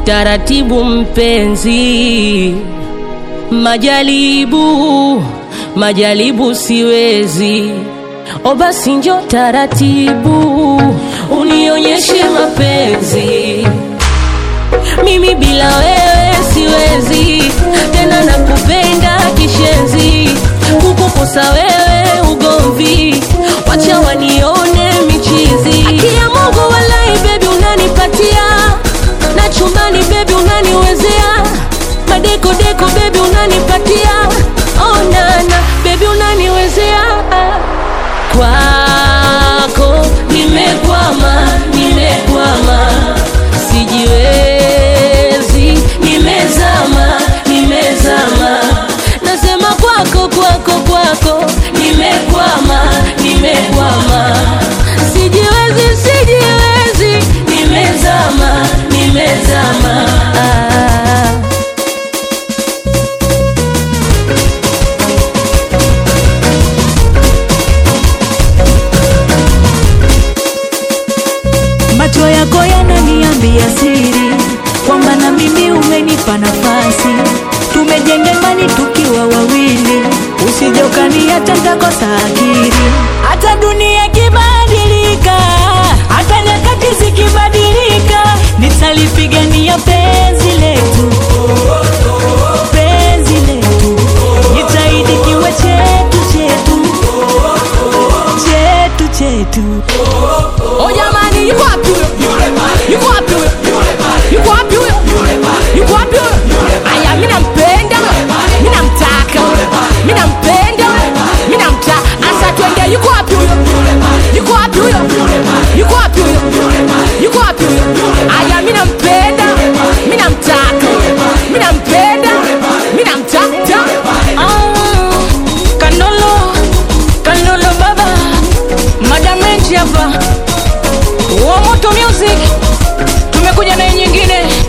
taratibu mpenzi, majaribu majaribu siwezi, o basi njo taratibu unionyeshe mapenzi, mimi bila wewe siwezi tena, nakupenda kishenzi, kukukosa wewe ugomvi, wacha wanione michizi. Akia Mungu walai, bebi unanipatia na chumbani, bebi unaniwezea madeko deko, bebi unanipatia oh nana, bebi unaniwezea kwako nimekwama, nimekwama, sijiwezi, nimezama, nimezama, nasema kwako, kwako, kwako, nimekwama, nimekwama, sijiwezi, sijiwezi, nimezama, nimezama ah. Macho yako yananiambia siri kwamba na mimi umenipa nafasi, tumejenga imani tukiwa wawili, usije ukaniacha nitakosa akili. Hata dunia ikibadilika, hata nyakati zikibadilika, nitalipigania penzi letu, penzi letu, nitaidi kiwe chetu chetu chetu chetu. Oh jamani, yuko wapi huyo? Yuko wapi huyo? Yuko wapi huyo? Yuko wapi huyo? Aya, mimi nampenda, mimi namtaka, mimi nampenda, mimi namtaka. Asa twende, yuko wapi huyo? Yuko wapi huyo? Yuko wapi huyo? Yuko wapi huyo? Aya, mimi nampenda, mimi namtaka, mimi nampenda, mimi namtaka. Ah, Kanolo, Kanolo baba, Madam Enti hapa. Wa Moto Music tumekuja na hii nyingine